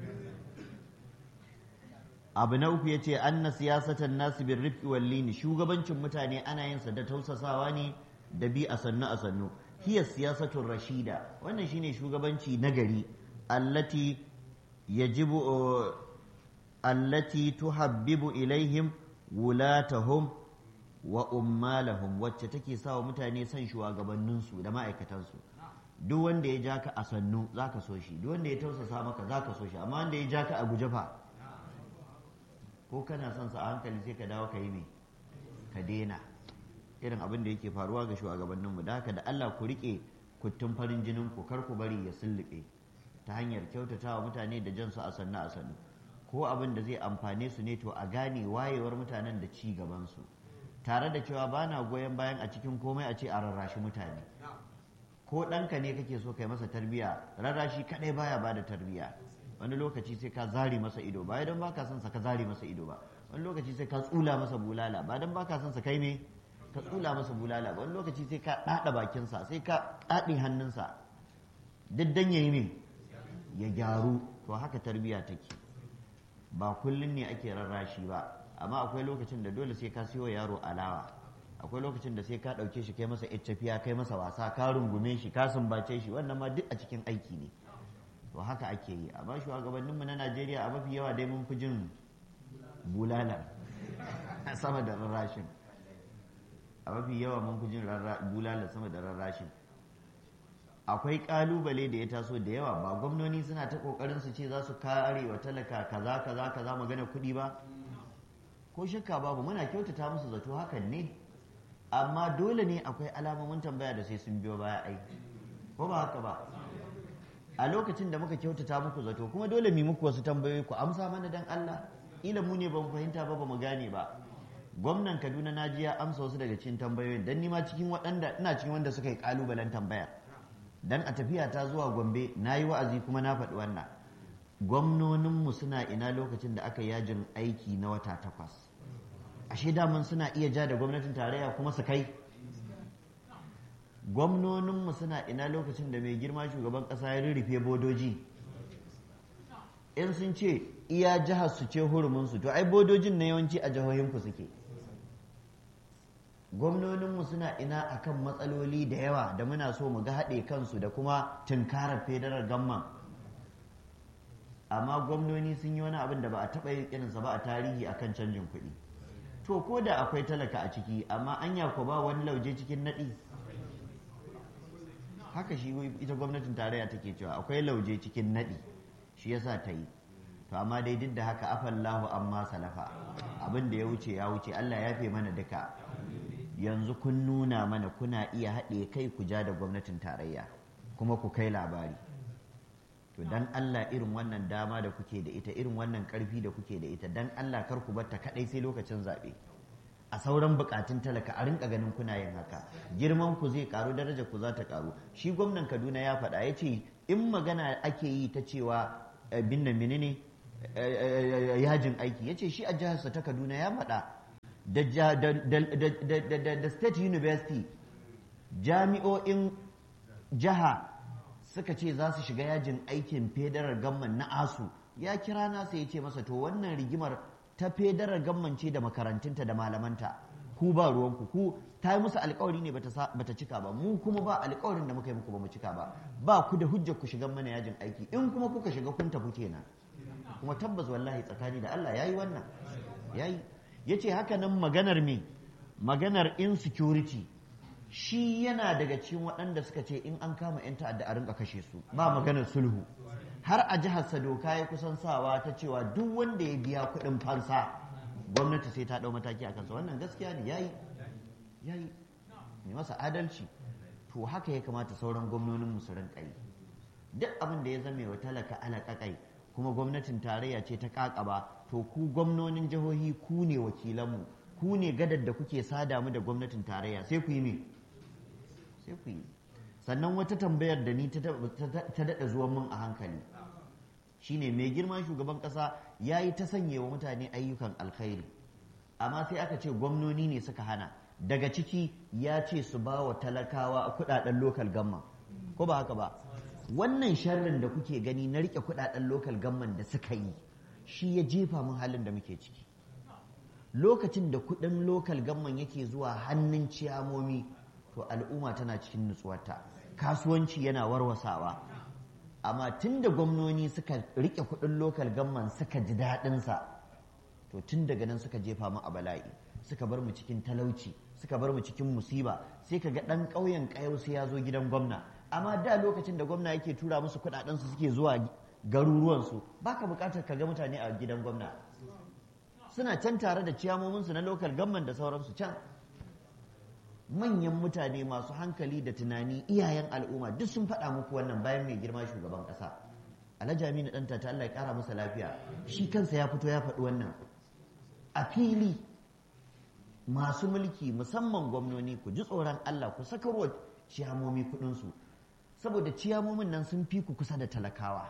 abu na uku ya ce an na siyasatan nasu bin rifki wallini shugabancin mutane ana yin sa da tausasawa ne da bi a sannu a sannu hiya siyasatun rashida wannan shine shugabanci nagari allati yajibu allati tuhabbibu ilaihim wulatahum wa ummalahum wacce take sawa mutane son shugabanninsu da ma'aikatansu duk wanda ya ja ka a sannu zaka so shi duk wanda ya tausasa maka zaka so shi amma wanda ya ja ka a guje fa ko kana son sa a hankali sai ka dawo ka yi me ka daina irin abin da yake faruwa ga shugabanninmu da haka da Allah ku rike kuttun farin jinin ku kar ku bari ya sullube ta hanyar kyautatawa mutane da jan su a sannu a sannu ko abin da zai amfane su ne to a gane wayewar mutanen da ci gaban su tare da cewa ba na goyon bayan a cikin komai a ce a rarrashi mutane ko ɗanka ne kake so kai masa tarbiya rarrashi kaɗai baya ba da tarbiya wani lokaci sai ka zari masa ido ba don baka son sa ka zari masa ido ba wani lokaci sai ka tsula masa bulala ba don baka son sa kai ne ka tsula masa bulala ba wani lokaci sai ka ɗaɗa bakinsa sai ka ɗaɗe hannunsa duk dan yayi me ya gyaru to haka tarbiya take ba kullum ne ake rarrashi ba amma akwai lokacin da dole sai ka siyo yaro alawa akwai lokacin da sai ka ɗauke shi kai masa tafiya kai masa wasa ka rungume shi ka sumbace shi wannan ma duk a cikin aiki ne to haka ake yi amma shugabanninmu na najeriya a mafi yawa dai mun fi jin bulala sama da rarrashin a mafi yawa mun fi jin bulala sama da rarrashin akwai kalubale da ya taso da yawa ba gwamnoni suna ta kokarin su ce za su kare wa talaka kaza kaza kaza magana kuɗi ba ko shakka babu muna kyautata musu zato hakan ne amma dole ne akwai alamomin tambaya da sai sun biyo baya ai ko ba haka ba a lokacin da muka kyautata muku zato kuma dole mu muku wasu tambayoyi ku amsa mana dan Allah ila mu ne ba mu fahimta ba ba mu gane ba gwamnan Kaduna na ji ya amsa wasu daga cikin tambayoyin dan nima cikin waɗanda ina cikin wanda suka yi kalubalen tambaya dan a tafiya ta zuwa Gombe na yi wa'azi kuma na faɗi wannan gwamnoninmu suna ina lokacin da aka yajin aiki na wata takwas ashe daman suna iya ja da gwamnatin tarayya kuma su kai gwamnoninmu suna ina lokacin da mai girma shugaban ƙasa ya rurrufe bodoji in sun ce iya jihar su ce huruminsu to ai bodojin na yawanci a jihohinku suke gwamnoninmu suna ina akan matsaloli da yawa da muna so mu ga haɗe kansu da kuma tunkarar federal gamman amma gwamnoni sun yi wani abin da ba a taɓa yin irinsa ba a tarihi akan canjin kuɗi to ko da akwai talaka a ciki amma anya ko ba wani lauje cikin naɗi haka shi ita gwamnatin tarayya take cewa akwai lauje cikin naɗi shi yasa ta yi to amma dai duk da haka afallahu amma salafa abin da ya wuce ya wuce Allah ya fi mana duka yanzu kun nuna mana kuna iya haɗe kai ku ja da gwamnatin tarayya kuma ku kai labari to dan Allah irin wannan dama da kuke da ita irin wannan ƙarfi da kuke da ita dan Allah kar ku batta kaɗai sai lokacin zaɓe a sauran bukatun talaka a rinka ganin kuna yin haka girman ku zai karu daraja ku za ta karu shi gwamnan kaduna ya faɗa ya ce in magana ake yi ta cewa bin da menene yajin aiki ya ce shi a jiharsa ta kaduna ya faɗa da state university jami'o'in jiha suka ce za su shiga yajin aikin federal gamman na asu ya kira nasa ya ce masa to wannan rigimar ta federal gamman ce da makarantunta da malamanta ku ba ruwanku ku ta yi musu alkawari ne bata cika ba mu kuma ba alkawarin da muka yi muku ba mu cika ba ba ku da hujjar ku shiga mana yajin aiki in kuma kuka shiga kun tafi kenan kuma tabbas wallahi tsakani da Allah yayi wannan yayi yace haka nan maganar me maganar insecurity shi yana daga cikin waɗanda suka ce in an kama 'yan ta'adda a rinka kashe su ba maganar sulhu har a jihar doka ya kusan sawa ta cewa duk wanda ya biya kuɗin fansa gwamnati sai ta ɗau mataki a kansa wannan gaskiya ne yayi yayi mai masa adalci to haka ya kamata sauran gwamnonin su rinka yi duk abin da ya zame wa talaka alaƙaƙai kuma gwamnatin tarayya ce ta ƙaƙaba to ku gwamnonin jihohi ku ne wakilanmu ku ne gadar da kuke sada mu da gwamnatin tarayya sai ku yi me sai ku yi sannan wata tambayar da ni ta daɗa zuwan mun a hankali shine mai girma shugaban ƙasa ya yi ta sanya wa mutane ayyukan alkhairi amma sai aka ce gwamnoni ne suka hana daga ciki ya ce su ba wa talakawa kudaden lokal gamma ko ba haka ba wannan sharrin da kuke gani na rike kudaden lokal gamman da suka yi shi ya jefa mun halin da muke ciki lokacin da kudin lokal gamman yake zuwa hannun ciyamomi to al'umma tana cikin nutsuwarta kasuwanci yana warwasawa amma tun da gwamnoni suka rike kudin lokal gamman suka ji daɗinsa to tun daga nan suka jefa mu a bala'i suka bar mu cikin talauci suka bar mu cikin musiba sai ka ga ɗan ƙauyen ƙayau sai ya zo gidan gwamna amma da lokacin da gwamna yake tura musu kuɗaɗensu suke zuwa garuruwansu baka buƙatar ka ga mutane a gidan gwamna suna can tare da ciyamominsu na lokal gamman da sauransu can manyan mutane masu hankali da tunani iyayen al'umma duk sun faɗa muku wannan bayan mai girma shugaban ƙasa alhaji aminu ɗanta ta Allah ya ƙara masa lafiya shi kansa ya fito ya faɗi wannan a fili masu mulki musamman gwamnoni ku ji tsoron Allah ku sakarwa ciyamomi kuɗinsu saboda ciyamomin nan sun fi ku kusa da talakawa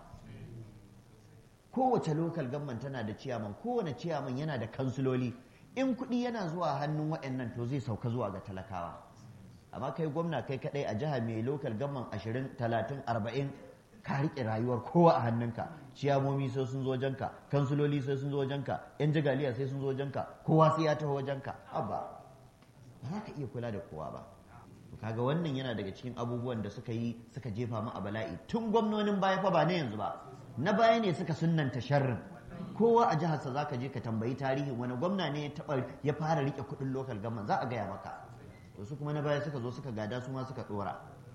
kowace lokal gamman tana da ciyaman kowane ciyaman yana da kansuloli in kuɗi yana zuwa hannun waɗannan to zai sauka zuwa ga talakawa amma kai gwamna kai kaɗai a jiha mai lokal gamman ashirin talatin arba'in ka riƙe rayuwar kowa a hannunka ciyamomi sai sun zo wajenka kansuloli sai sun zo wajenka yan jagaliya sai sun zo wajenka kowa sai ya taho wajenka abba ba za ka iya kula da kowa ba kaga wannan yana daga cikin abubuwan da suka yi suka jefa mu a bala'i tun gwamnonin baya fa ba na yanzu ba na baya ne suka sunnanta sharrin kowa a jiharsa za ka je ka tambayi tarihin wani gwamna ne ya taɓa ya fara rike kuɗin lokal gamman za a gaya maka to su kuma na baya suka zo suka gada su ma suka ɗora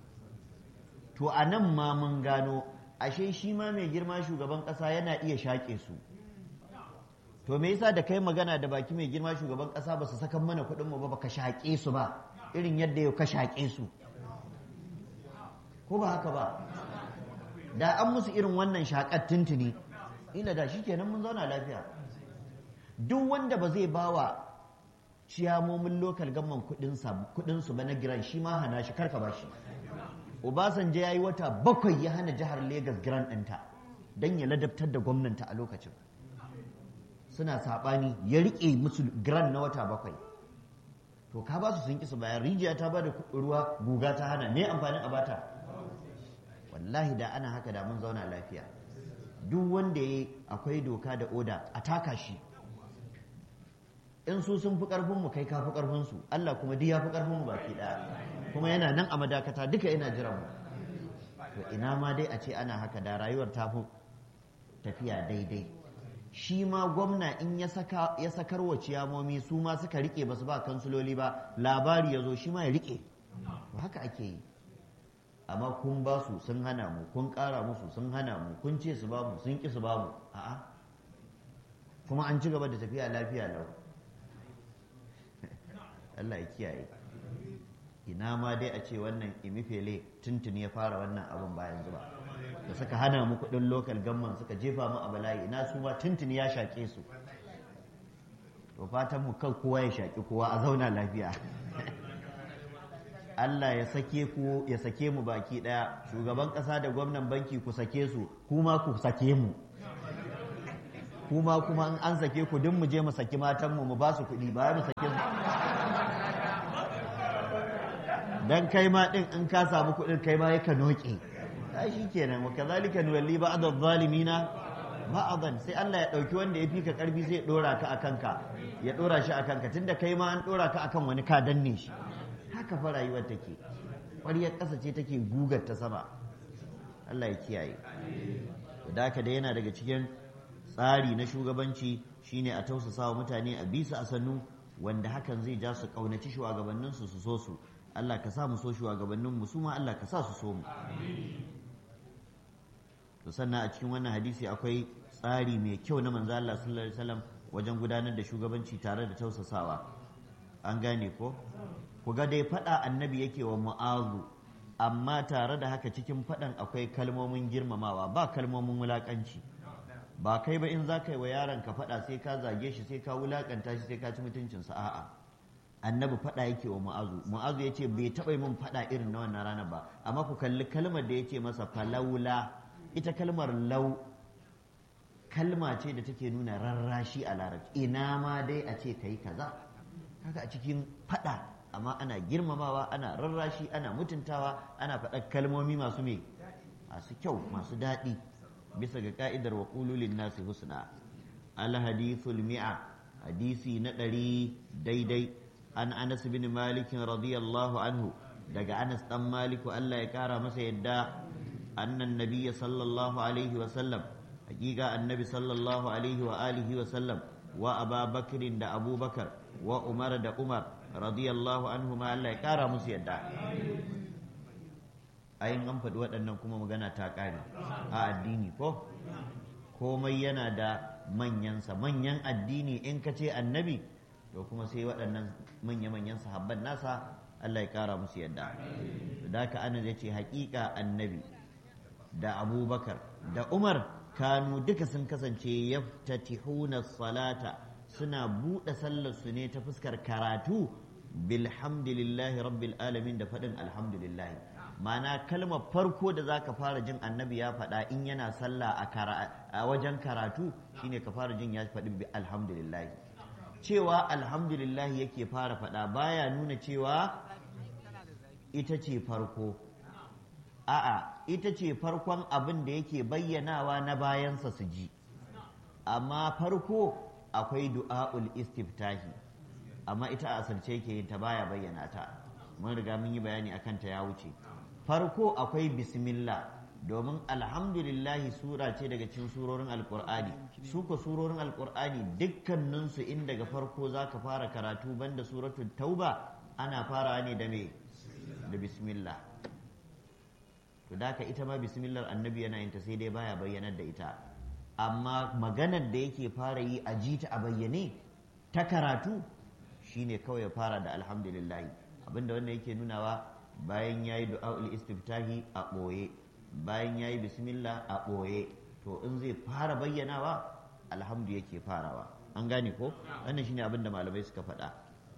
to a nan ma mun gano ashe shi ma mai girma shugaban ƙasa yana iya shaƙe su to me yasa da kai magana da baki mai girma shugaban ƙasa ba su sakan mana kuɗin mu ba baka shaƙe su ba irin yadda yau ka shaƙe su ko ba haka ba da an musu irin wannan shaƙar tuntuni ila da shi kenan mun zauna lafiya duk wanda ba zai bawa ciyamomin lokal gamman kudinsu ba na giran shi ma hana shi karka ba shi obasanjo ya yi wata bakwai ya hana jihar Legas giran ɗinta don ya ladabtar da gwamnanta a lokacin suna saɓani ya riƙe musu giran na wata bakwai to ka ba su sun ƙi su bayan rijiya ta ba da ruwa guga ta hana me amfanin a bata wallahi da ana haka da mun zauna lafiya duk wanda ya akwai doka da oda a taka shi in su sun fi ƙarfinmu kai ka fi ƙarfinsu Allah kuma duk ya fi ƙarfinmu baki ɗaya kuma yana nan a madakata duka yana jiran mu to ina ma dai a ce ana haka da rayuwar ta fi tafiya daidai shi ma gwamna in ya sakar wa ciyamomi su ma suka rike ba su ba kansuloli ba labari ya zo shi ma ya rike to haka ake yi amma kun ba su sun hana mu kun ƙara musu sun hana mu kun ce su ba mu sun ƙi su ba mu a'a kuma an ci gaba da tafiya lafiya lau Allah ya kiyaye ina ma dai a ce wannan imifele tuntuni ya fara wannan abin bayan zuba da suka hana mu kuɗin lokal gamman suka jefa mu a bala'i ina su ma tuntuni ya shaƙe su to fatan mu kan kowa ya shaƙi kowa a zauna lafiya Allah ya sake ku ya sake mu baki daya shugaban kasa da gwamnan banki ku sake su kuma ku sake mu kuma kuma in an sake ku duk mu je mu saki matan mu mu ba su kuɗi ba mu sake su dan kai ma din in ka samu kuɗin kai ma yaka noke ai shikenan wa kazalika nuwalli ba'd adh-dhalimina ba'dan sai Allah ya dauki wanda ya fika karfi sai ya dora ka akan ka ya dora shi akan ka tunda kai ma an dora ka akan wani ka danne shi haka fa rayuwar take ƙwaryar ƙasa ce take gugar ta sama Allah ya kiyaye da haka da yana daga cikin tsari na shugabanci shine a tausasa wa mutane a bisa a sannu wanda hakan zai ja su ƙaunaci shugabanninsu su so su Allah ka sa mu so shugabanninmu su ma Allah ka sa su so mu to sannan a cikin wannan hadisi akwai tsari mai kyau na manzo Allah sallallahu alaihi wasallam wajen gudanar da shugabanci tare da tausasawa an gane ko ku ga dai faɗa annabi yake wa mu'azu amma tare da haka cikin faɗan akwai kalmomin girmamawa ba kalmomin wulaƙanci ba kai ba in za ka yi wa yaron ka faɗa sai ka zage shi sai ka wulaƙanta shi sai ka ci mutuncinsa a'a annabi faɗa yake wa mu'azu mu'azu ya ce bai taɓa min faɗa irin na wannan ranar ba amma ku kalli kalmar da ya ce masa falaula ita kalmar lau kalma ce da take nuna rarrashi a larabci ina ma dai a ce ka yi kaza kaga a cikin faɗa amma ana girmamawa ana rarrashi ana mutuntawa ana faɗar kalmomi masu me masu kyau masu daɗi bisa ga ka'idar wa ƙululin nasi husna al hadithul mi'a hadisi na ɗari daidai an anas bin malikin radiyallahu anhu daga anas ɗan maliku allah ya ƙara masa yadda annan nabiyya sallallahu alaihi wa sallam hakika annabi sallallahu alaihi wa alihi wa sallam wa aba bakrin da abubakar wa umar da umar radiyallahu anhu ma Allah ya kara musu yadda ayin an faɗi waɗannan kuma magana ta ƙare a addini ko komai yana da manyansa manyan addini in ka ce annabi to kuma sai waɗannan manya-manyan sahabban nasa Allah ya kara musu yadda da ka ana ya ce haƙiƙa annabi da abubakar da umar kanu duka sun kasance yaftatihuna salata suna buɗe sallarsu ne ta fuskar karatu bilhamdulillahi rabbil alamin da faɗin alhamdulillahi ma'ana kalmar farko da za ka fara jin annabi ya faɗa in yana sallah a wajen karatu shine ka fara jin ya faɗi alhamdulillahi cewa alhamdulillahi yake fara faɗa baya nuna cewa ita ce farko a'a ita ce farkon abin da yake bayyanawa na bayansa su ji amma farko akwai du'a'ul istiftahi amma ita a asirce yake yin ta baya bayyana ta mun riga mun yi bayani akan ta ya wuce farko akwai bismillah domin alhamdulillahi sura ce daga cikin surorin alkur'ani su ko surorin alkur'ani dukkaninsu in daga farko za ka fara karatu banda suratul tauba ana fara ne da me da bismillah to da ita ma bismillah annabi yana yin ta sai dai baya bayyanar da ita amma maganar da yake fara yi a ji ta a bayyane ta karatu shine kawai ya fara da alhamdulillahi abinda wanda yake nunawa bayan ya yi du'a'ul istiftahi a ɓoye bayan ya yi bismillah a ɓoye to in zai fara bayyanawa alhamdu yake farawa an gane ko wannan shine abin da malamai suka faɗa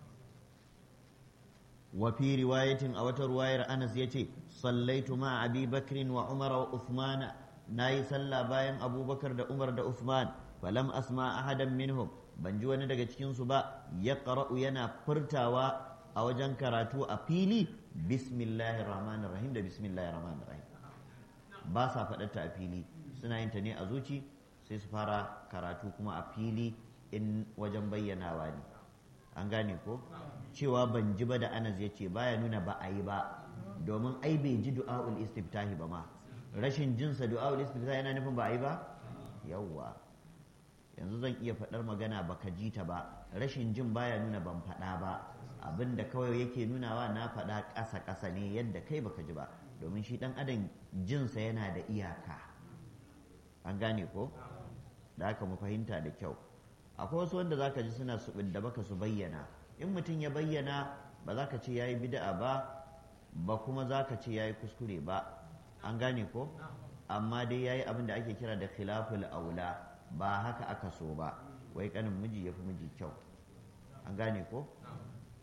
wa fi riwayatin a wata ruwayar anas ya ce sallaitu ma abi bakrin wa umar wa uthman na yi sallah bayan abubakar da umar da uthman falam asma ahadan minhum ban ji wani daga cikinsu ba ya yana furtawa a wajen karatu a fili bismillahir rahmanir rahim da bismillahir rahmanir rahim ba sa faɗarta a fili suna yin ta ne a zuci sai su fara karatu kuma a fili in wajen bayyanawa ne an gane ko cewa ban ji ba da anas ya ce baya nuna ba a yi ba domin ai bai ji du'a'ul istiftahi ba ma rashin jinsa du'a'ul istiftahi yana nufin ba a yi ba yawwa yanzu zan iya faɗar magana baka ji ta ba rashin jin baya nuna ban faɗa ba abin da kawai yake nunawa na faɗa ƙasa ƙasa ne yadda kai baka ji ba domin shi ɗan adam jinsa yana da iyaka an gane ko da haka mu fahimta da kyau akwai wasu wanda zaka ji suna su da baka su bayyana in mutum ya bayyana ba za ka ce ya yi bida'a ba ba kuma za ka ce ya yi kuskure ba an gane ko amma dai ya yi abin da ake kira da khilaful aula ba haka aka so ba wai kanin miji ya fi miji kyau an gane ko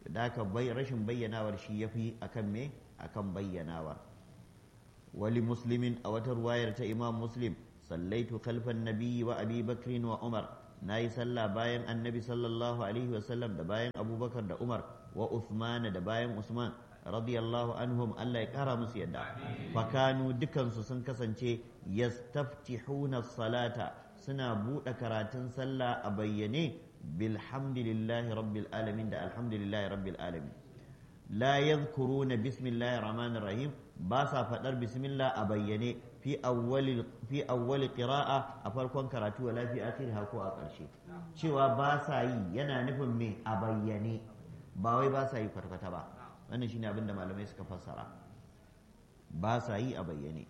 da haka rashin bayyanawar shi yafi akan me akan bayyanawar wali muslimin a wata ruwayar ta imam muslim sallaitu khalfan nabiyyi wa abi bakrin wa umar na yi sallah bayan annabi sallallahu alaihi wasallam da bayan abubakar da umar wa uthman da bayan usman radiyallahu anhum Allah ya kara musu yadda fakanu dukansu sun kasance yastaftihuna salata suna buɗe karatun sallah a bayyane bilhamdulillahi rabbil alamin da alhamdulillahi rabbil alamin la yadhkuruna bismillahir rahmanir rahim ba sa faɗar bismillah a bayyane fi awwali fi awwali qira'a a farkon karatu wala fi akhiriha ko a ƙarshe cewa ba sa yi yana nufin me a bayyane ba wai ba sa yi kwata ba wannan shine abin da malamai suka fassara ba sa yi a bayyane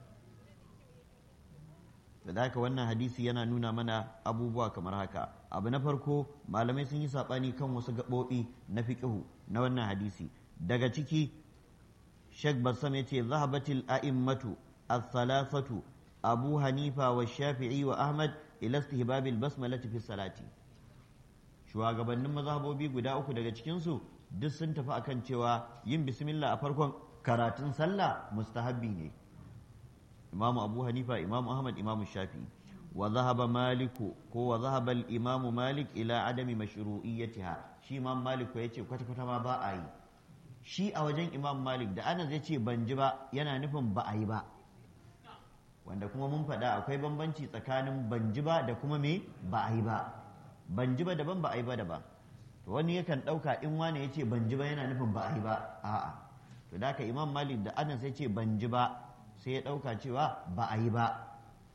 da haka wannan hadisi yana nuna mana abubuwa kamar haka abu na farko malamai sun yi saɓani kan wasu gaɓoɓi na fiƙihu na wannan hadisi daga ciki shek bassam ya ce zahabatil a'immatu al-thalathatu abu hanifa wa shafi'i wa ahmad ila istihbabil basmalati fi salati shugabannin mazhabobi guda uku daga cikinsu duk sun tafi akan cewa yin bismillah a farkon karatun sallah mustahabbi ne imamu abu hanifa imamu ahmad imamu shafi wa zahaba maliku ko wa zahaba imamu malik ila adami mashru'iyyatiha shi imam malik ya ce kwata kwata ma ba a yi shi a wajen imam malik da ana zai ce ban ji ba yana nufin ba a yi ba wanda kuma mun faɗa akwai bambanci tsakanin ban ji ba da kuma me ba a yi ba ban ji ba daban ba a yi ba daban to wani yakan ɗauka in wani ya ce ban ji ba yana nufin ba a yi ba a'a to da haka imam malik da anas ya ce ban ji ba sai ya ɗauka cewa ba a yi ba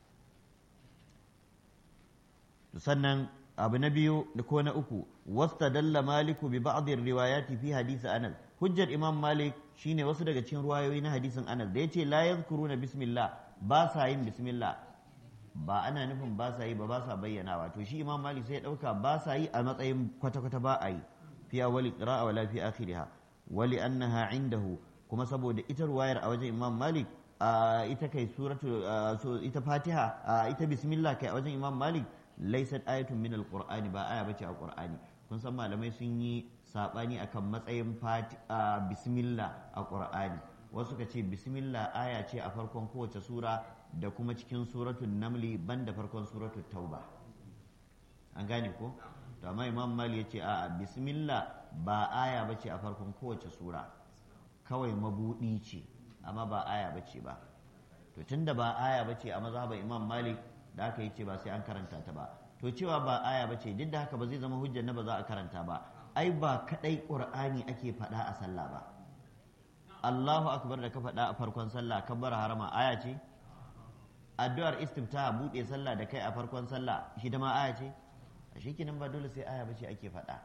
sannan abu na biyu da ko na uku wasta dalla maliku bi ba'dhin riwayati fi hadisi anas hujjar imam malik shine wasu daga cikin ruwayoyi na hadisin anas da yace la yadhkuruna bismillah ba sa yin bismillah ba ana nufin ba sa yi ba ba sa bayyanawa to shi imam malik sai ya dauka ba sa yi a matsayin kwata-kwata ba a yi fi awwali qira'a wala fi akhiriha wali annaha indahu kuma saboda ita ruwayar a wajen imam malik ita kai suratu ita fatiha ita bismillah kai a wajen imam malik laysat ayatun min alqur'ani ba aya bace a qur'ani kun san malamai sun yi sabani akan matsayin bismillah a qur'ani wasu ka ce bismillah aya ce a farkon kowace sura da kuma cikin suratul namli banda farkon suratul tauba an gane ko to amma imam mali ya ce a'a bismillah ba aya bace a farkon kowace sura kawai mabudi ce amma ba aya bace ba to tunda ba aya bace a mazhaban imam malik da aka yi ce ba sai an karanta ta ba to cewa ba aya bace duk da haka ba zai zama hujjar na ba za a karanta ba ai ba kadai qur'ani ake faɗa a sallah ba Allahu akbar da ka faɗa a farkon sallah kabbar harama aya ce addu'ar istifta buɗe sallah da kai a farkon sallah shi da ma aya ce a shi kinan ba dole sai aya bace ake faɗa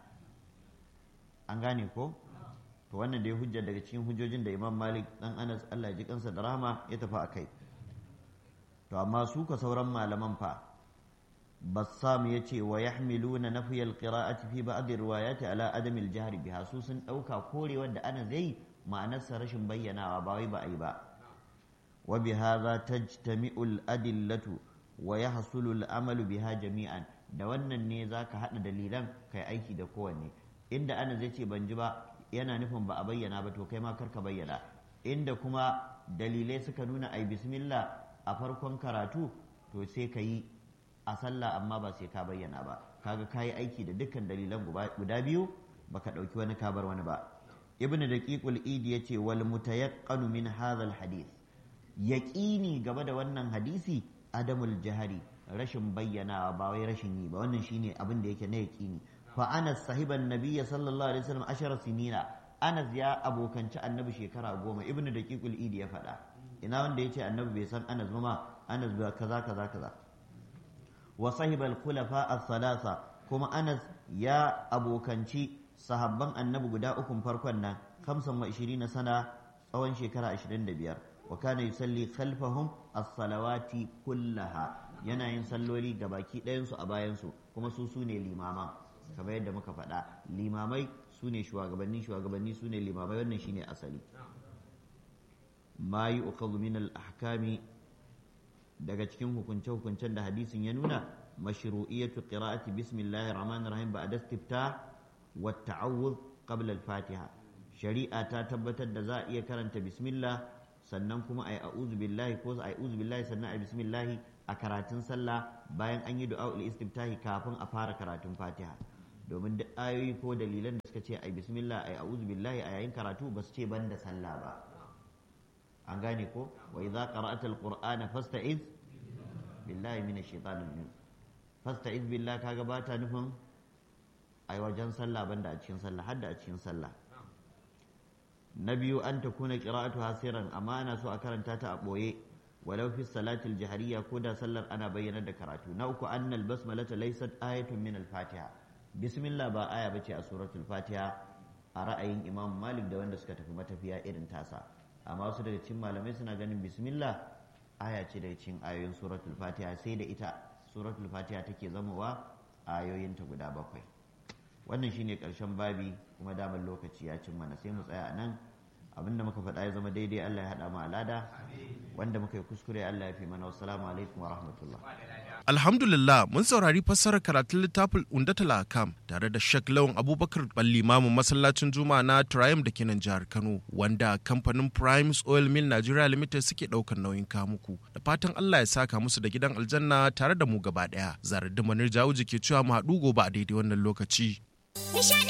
an gane ko to wannan dai hujja daga cikin hujjojin da Imam Malik dan Anas Allah ya ji kansa da rahama ya tafi akai to amma su ka sauran malaman fa bassam ya ce wa yahmiluna nafiyal qira'ati fi ba'd riwayati ala adami al-jahri biha su sun dauka korewar da ana zai ma'anarsa rashin bayyanawa ba wai ba a yi ba wa bi hadha tajtami'u al-adillatu wa yahsulu al-amalu biha jami'an da wannan ne zaka hada dalilan kai aiki da kowanne inda ana zai ce ban ji ba yana nufin ba a bayyana ba to kai ma karka bayyana inda kuma dalilai suka nuna ai bismillah a farkon karatu to sai ka yi a sallah amma ba sai ka bayyana ba kaga kayi aiki da dukkan dalilan guda biyu baka ɗauki wani kabar wani ba ibnu daqiqul idi yace wal mutayaqqanu min hadha al hadith yaqini gaba da wannan hadisi adamul jahari rashin bayyanawa ba wai rashin yi ba wannan shine abin da yake na yaqini fa anas sahiban nabiyya sallallahu alaihi wasallam ashara sinina anas ya abokanci annabi shekara goma ibnu daqiqul idi ya faɗa ina wanda yace annabi bai san anas ba ma anas ba kaza kaza kaza wa sahibal khulafa as-salasa kuma anas ya abokanci sahabban annabi guda ukun farkon nan 25 sana tsawon shekara 25 wa kana yusalli khalfahum as-salawati kullaha yana yin salloli ga baki ɗayan su a bayan su kuma su su ne limaman kamar yadda muka faɗa limamai su ne shugabanni shugabanni su ne limamai wannan shine asali ma yu'khadhu min al-ahkami daga cikin hukunce-hukuncen da hadisin ya nuna mashru'iyatu qira'ati bismillahir rahmanir rahim ba'da istifta wa ta'awudh qabla al-fatiha shari'a ta tabbatar da za a iya karanta bismillah sannan kuma ai a'udhu billahi ko ai a'udhu billahi sannan ai bismillah a karatun sallah bayan an yi du'a istiftahi kafin a fara karatun fatiha domin duk ayoyi ko dalilan da suka ce ai bismillah ai a'udhu billahi a yayin karatu ba su ce banda sallah ba an gane ko wa idza qara'ata al-qur'ana fasta'iz billahi minash shaitanir rajim fasta'iz billahi kaga ba ta nufin ai wajen sallah banda a cikin sallah hadda a cikin sallah na biyu an ta kuna qira'atu hasiran amma ana so a karanta ta a boye walau fi salatil jahariya ko da sallar ana bayyana da karatu na uku annal basmalata laysat ayatun min al-fatiha bismillah ba aya bace a suratul fatiha a ra'ayin imam malik da wanda suka tafi matafiya irin tasa amma wasu daga cikin malamai suna ganin bismillah aya ce daga cikin ayoyin suratul fatiha sai da ita suratul fatiha take zamowa ayoyinta guda bakwai wannan shine karshen babi kuma damar lokaci ya cin mana sai mu tsaya a nan abinda muka faɗa ya zama daidai Allah ya haɗa mu alada wanda muka yi kuskure Allah ya fi mana wassalamu alaikum wa rahmatullah Alhamdulillah mun saurari fassarar karatun littafin Undatul Akam tare da Sheikh Lawan Abubakar Balli Mamu masallacin Juma'a na Triumph da ke nan jihar Kano wanda kamfanin Primes Oil Mill Nigeria Limited suke ɗaukar nauyin kamuku da fatan Allah ya saka musu da gidan aljanna tare da mu gaba ɗaya. Zarar da Manir Jawuji ke cewa mu haɗu gobe a daidai wannan lokaci. Nishadi